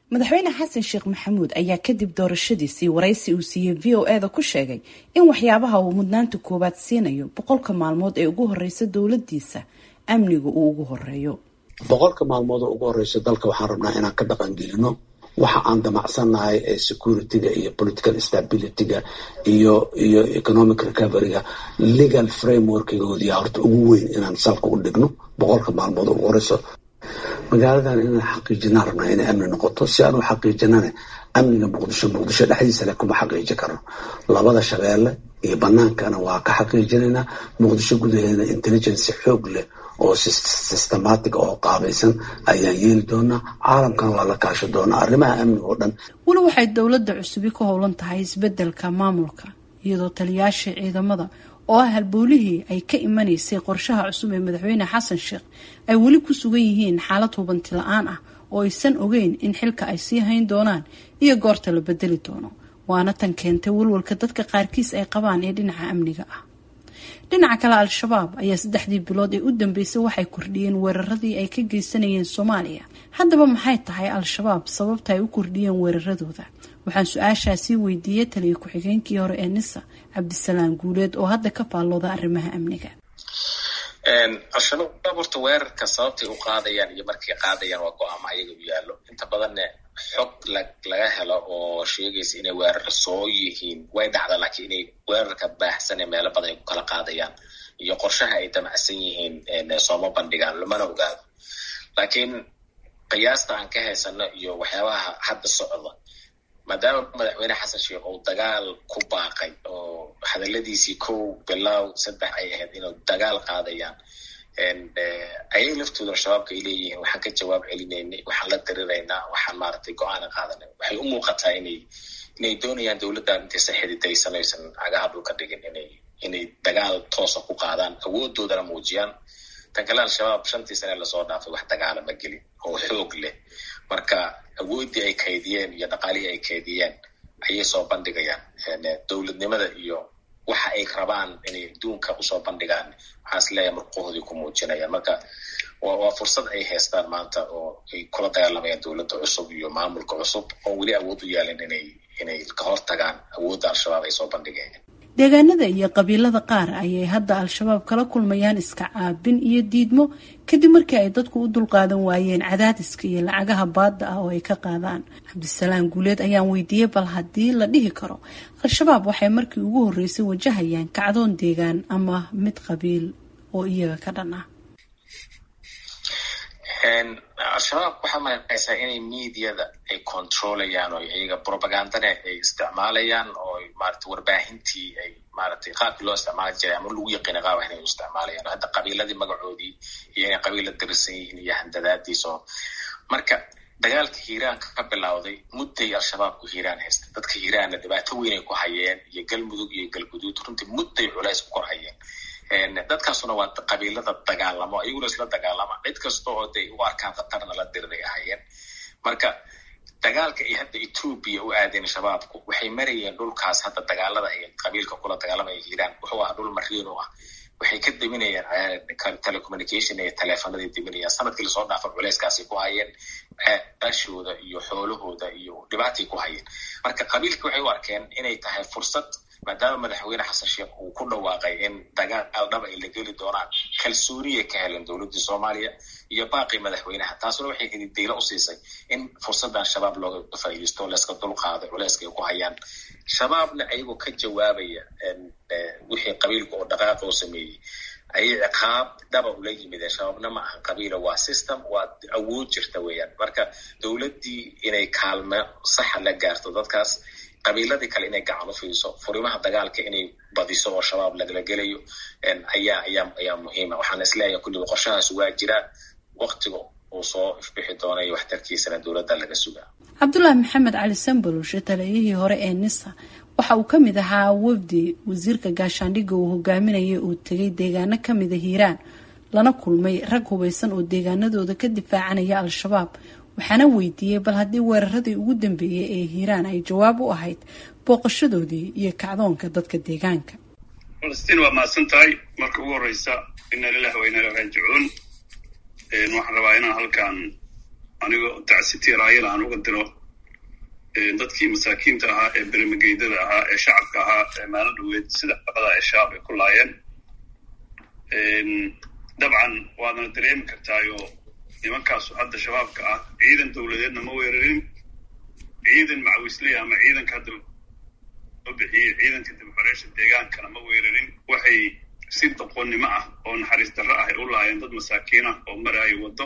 madaxweyne xasan sheekh maxamuud ayaa kadib doorashadiisii waraysi uu siiyey v o e da ku sheegay in waxyaabaha uu mudnaanta koowaad siinayo boqolka maalmood ee ugu horeysa dowladiisa amniga uu ugu horeeyo boqolka maalmood oo ugu horeysa dalka waxaan rabnaa inaan ka dhaqangelino waxa aan damacsannahay ee securityga iyo political stabilityga iyo iyo economic recoveryga legal frameworkigoodii horta ugu weyn inaan salka u dhigno boqolka maalmood oo ugu horeyso magaaladan inaan xaqiijinaan rabnaa inay amni noqoto si aan u xaqiijinana amniga muqdisho muqdisho dhexdiisa le kuma xaqiiji karno labada shabeelle iyo banaankana waa ka xaqiijinaynaa muqdisho gudaheeda intelligence xoog leh oo systematic oo qaabaysan ayaan yeeli doonaa caalamkan waa la kaashi doonaa arrimaha amniga oo dhan weli waxay dowladda cusubi ka howlan tahay isbedelka maamulka iyadoo taliyaashii ciidamada oo ah halboolihii ay ka imanaysay qorshaha cusub ee madaxweyne xasan sheekh ay weli ku sugan yihiin xaalad hubanti la-aan ah oo aysan ogeyn in xilka ay sii hayn doonaan iyo goorta la bedeli doono waana tan keentay walwalka dadka qaarkiis ay qabaan ee dhinaca amniga ah dhinaca kale al-shabaab ayaa saddexdii bilood ee u dambeysay waxay kordhiyeen weeraradii ay ka geysanayeen soomaaliya haddaba maxay tahay al-shabaab sababta ay u kordhiyeen weeraradooda waxaan su-aashaasii weydiiyey taliya ku-xigeenkii hore ee nisa cabdisalaam guuleed oo hadda ka faallooda arrimaha amniga al-shabaab horta weerarka sababtay u qaadayaan iyo markay qaadayaan waa go-aamo ayaga u yaallo inta badanne xog laga helo oo sheegaysa inay weerar soo yihiin way dhacda laakiin inay weerarka baahsan ee meelo badan ay ku kala qaadayaan iyo qorshaha ay damacsan yihiin sooma bandhigaan lamana ogaado laakiin qiyaasta aan ka haysano iyo waxyaabaha hadda socda maadaama madaxweyne xasan sheekh uu dagaal ku baaqay oo hadaladiisii kow bilow saddex ay ahayd inuu dagaal qaadayaan ayay laftooda al-shabaabka ay leeyihiin waxaan ka jawaab celinaynay waxaan la diriraynaa waxaan maaragtay go-aana qaadanay waxay u muuqataa inay inay doonayaan dowladdan intaysan xididaysanaysan cagaha dhulka dhigin inay inay dagaal toosa ku qaadaan awoodoodana muujiyaan tan kale al-shabaab shantii sane lasoo dhaafay wax dagaala ma gelin oo xoog leh marka awooddii ay kaydiyeen iyo dhaqaalihii ay kaydiyeen ayay soo bandhigayaan dowladnimada iyo waxa ay rabaan inay adduunka usoo bandhigaan waxaan is leeyahay murqahoodii ku muujinayaan marka waa fursad ay haystaan maanta oo ay kula dagaalamayaan dowladda cusub iyo maamulka cusub oo weli awood u yaalin inay inay ka hortagaan awoodda al-shabaab ay soo bandhigeen deegaanada iyo qabiilada qaar ayay hadda al-shabaab kala kulmayaan iska caabin iyo diidmo kadib markii ay dadku u dulqaadan waayeen cadaadiska iyo lacagaha baadda ah oo ay ka qaadaan cabdisalaam guuleed ayaan weydiiyey bal haddii la dhihi karo al-shabaab waxay markii ugu horreysay wajahayaan kacdoon deegaan ama mid qabiil oo iyaga ka dhan ah al-shabaab waxaa malaysaa inay mediada ay controlayaan oo iyaga propagandane ay isticmaalayaan oo maarata warbaahintii ay maaragtay qaabkii loo isticmaali jiray ama lagu yaqiina qaab inay u isticmaalayaan hadda qabiiladii magacoodii iyo inay qabiila dirisan yihiin iyo handadaadiiso marka dagaalka hiiraanka ka bilowday mudday al-shabaabku hiiraan haystay dadka hiiraanna dhibaato weynay ku hayeen iyo galmudug iyo galguduud runtii mudday culays ku kor hayeen dadkaasuna waa qabiilada dagaalamo ayaguna isla dagaalama cid kasta oo day u arkaan khatarna la diriray ahayeen marka dagaalka ay hadda etoobiya u aadeen shabaabku waxay marayeen dhulkaas hadda dagaalada ay qabiilka kula dagaalamaya hiiraan wuxuu ahaa dhul mariin u ah waxay ka deminayaan telecommunication iyo teleefonaday deminayaan sanadkii lasoo dhaafa culeyskaasay ku hayeen ashooda iyo xoolahooda iyo dhibaatay ku hayeen marka qabiilkii waxay u arkeen inay tahay fursad maadaama madaxweyne xasan sheekh uu ku dhawaaqay in dagaal dhab ay la geli doonaan kalsooniyay ka heleen dowladdii soomaaliya iyo baaqii madaxweynaha taasuna waxay hididaylo u siisay in fursaddan shabaab looga faa'iidaysto layska dulqaado culeyska ay ku hayaan shabaabna ayagoo ka jawaabaya wixii qabiilka oo dhaqaaqa oo sameeyey ayay ciqaab dhaba ula yimideen shabaabna ma ahan qabiila waa system waa awood jirta weeyaan marka dowladdii inay kaalmo saxa la gaarto dadkaas qabiiladii kale inay gacan u fiiso furimaha dagaalka inay badiso oo shabaab lagala gelayo ayaa ayaa ayaa muhiima waxaan isleeyahay kulliba qorshahaas waa jiraa waktiga uu soo ifbixi doonayo waxtarkiisana dowladda laga sugaa cabdulaahi maxamed cali sambaloshe taliyihii hore ee nisa waxa uu ka mid ahaa wafdi wasiirka gaashaandhigga uu hogaaminayay uu tegay deegaano kamida hiiraan lana kulmay rag hubeysan oo deegaanadooda ka difaacanaya al-shabaab waxaana weydiiyey bal haddii weeraradii ugu dambeeyey ee hiiraan ay jawaab u ahayd booqashadoodii iyo kacdoonka dadka deegaanka falastiin waa mahadsan tahay marka ugu horeysa ina lilahi wa ina ilahi raajicuun waxaan rabaa inaan halkan anigoo tacsiti raayala aan uga diro dadkii masaakiinta ahaa ee bermageydada ahaa ee shacabka ahaa ee maalin dhaweed sida dhaqada ee shabaab ay ku laayeen dabcan waadana dareemi kartaayo nimankaasu hadda shabaabka ah ciidan dowladeedna ma weerarin ciidan macawisley ama ciidanka hadda loo bixiyey ciidanka dibxoreysha deegaankana ma weerarin waxay si doqonnimo ah oo naxariis darro ah ay u laayeen dad masaakiin ah oo maraayo waddo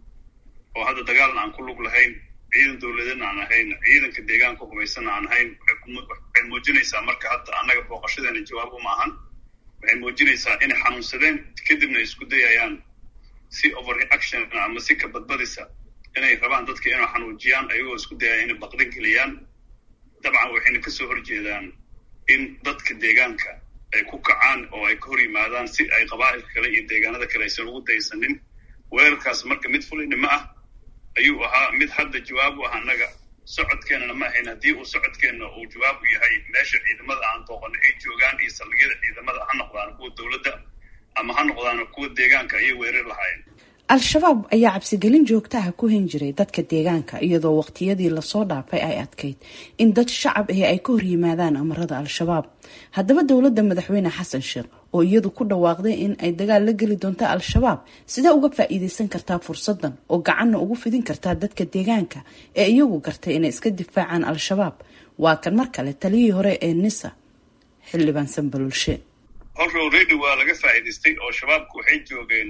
oo hadda dagaalna aan ku lug lahayn ciidan dowladeedna aan ahayn ciidanka deegaanka hubaysanna aan ahayn waxay muujinaysaa marka hadda annaga booqashadeena jawaab uma ahan waxay muujinaysaa inay xanuunsadeen kadibna ay isku dayayaan si overreaction ama si ka badbadisa inay rabaan dadka inay xanuujiyaan ayagoo isku dayaya inay baqdin geliyaan dabcan waxayna kasoo horjeedaan in dadka deegaanka ay ku kacaan oo ay ka hor yimaadaan si ay qabaa'ilka kale iyo deegaanada kale aysan ugu daysanin weerarkaas marka mid fulinimo ah ayuu ahaa mid hadda jawaab u ah annaga socodkeenana ma ahayn haddii uu socodkeenna uu jawaab u yahay meesha ciidamada aan booqano ay joogaan iyo saldhigyada ciidamada ha noqdaan kuwa dowladda ama ha noqdaan kuwa deegaanka ayay weerar lahaayeen al-shabaab ayaa cabsigelin joogtaha ku hen jiray dadka deegaanka iyadoo waqtiyadii lasoo dhaafay ay adkayd in dad shacab ahi ay ka hor yimaadaan amarada al-shabaab haddaba dowladda madaxweyne xasan sheekh oo iyadu ku dhawaaqday in ay dagaal la geli doonto al-shabaab sidee uga faa-iideysan kartaa fursadan oo gacanna ugu fidin kartaa dadka deegaanka ee iyagu gartay inay iska difaacaan al-shabaab waa kan mar kale taliyihii hore ee nisa xildhibaan sanbalulshe already waa laga faa'iidaystay oo shabaabku waxay joogeen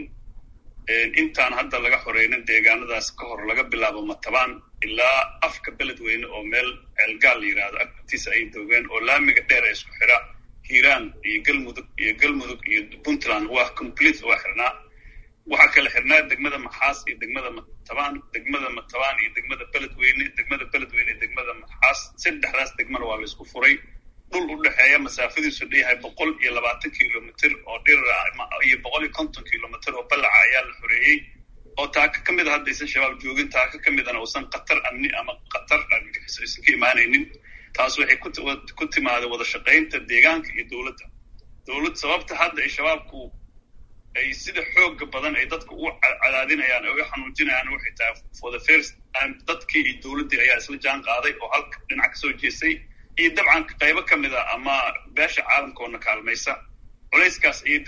intaan hadda laga xoreynin deegaanadaas ka hor laga bilaabo matabaan ilaa afka beledweyne oo meel ceelgaal la yidhaahdo agtiisa ay doogeen oo laamiga dheer ee isku xira hiiraan iyo galmudug iyo galmudug iyo puntland waa complete waa xirnaa waxaa kala xirnaa degmada maxaas iyo degmada matabaan degmada matabaan iyo degmada beledweyne degmada beledweyne iyo degmada maxaas saddexdaas degmana waa la isku furay dhul u dhexeeya masaafadiisu dheyahay boqol iyo labaatan kilomitr oo dhirira iyo boqol iyo konton kilomitr oo ballaca ayaa la xoreeyey oo taaka ka mid a haddaysan shabaab joogin taaka ka midana uusan khatar amni ama khatar argagixiso aysan ka imaanaynin taas waxay ku timaaday wada shaqaynta deegaanka iyo dowladda dowlad sababta hadda ay shabaabku ay sida xooga badan ay dadka u cadaadinayaan ee uga xanuujinayaan waxay tahay for the first time dadkii iyo dowladdii ayaa isla jaan qaaday oo halka dhinac kasoo jeestay iyo dabcan qaybo ka mid a ama beesha caalamkoona kaalmaysa culayskaas ayay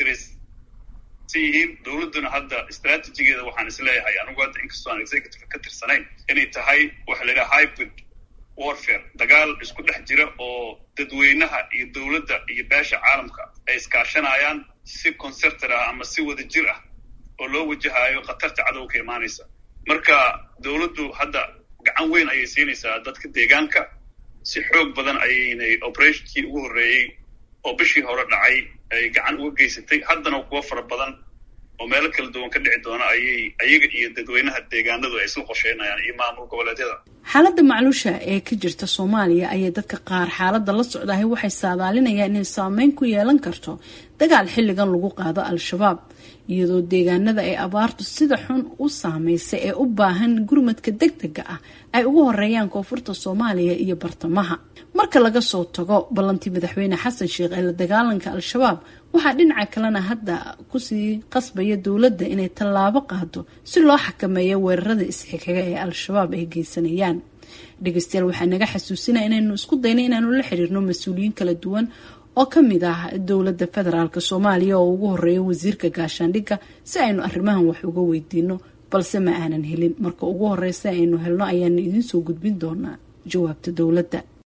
dareysan yihiin dowladduna hadda istraatijigeeda waxaan isleeyahay anigu hadda inkastoo aan executive ka tirsanayn inay tahay waxa la yidhaha hybrid warfare dagaal isku dhex jira oo dadweynaha iyo dowladda iyo beesha caalamka ay iskaashanayaan si concertor ah ama si wada jir ah oo loo wajahayo khatarta cadow ka imaanaysa marka dowladdu hadda gacan weyn ayay siinaysaa dadka deegaanka si xoog badan ayaynay operationkii ugu horreeyey oo bishii hore dhacay ay gacan uga geysatay haddana kuwo fara badan oo meelo kala duwan ka dhici doona ayay ayaga iyo dadweynaha deegaanadu ay isla qorsheynayaan iyo maamul goboleedyada xaaladda macluusha ee ka jirta soomaaliya ayay dadka qaar xaaladda la socdahay waxay saadaalinayaan inay saameyn ku yeelan karto dagaal xilligan lagu qaado al-shabaab iyadoo deegaanada ay abaartu sida xun u saameysay ee u baahan gurmadka deg dega ah ay ugu horeeyaan koonfurta soomaaliya iyo bartamaha marka laga soo tago ballantii madaxweyne xasan sheekh ee la dagaalanka al-shabaab waxaa dhinaca kalena hadda kusii qasbaya dowladda inay tallaabo qaado si loo xakameeyo weerarada isxigaga ee al-shabaab ay geysanayaan dhegeystayaal waxaa naga xasuusinaya inaynu isku dayna inaanu la xiriirno mas-uuliyiin kala duwan oo ka mid ah dowladda federaalk soomaaliya oo ugu horeeya wasiirka gaashaandhigga si aynu arrimahan wax uga weydiino balse ma aanan helin marka ugu horeysa aynu helno ayaanu idiin soo gudbin doonaa jawaabta dowladda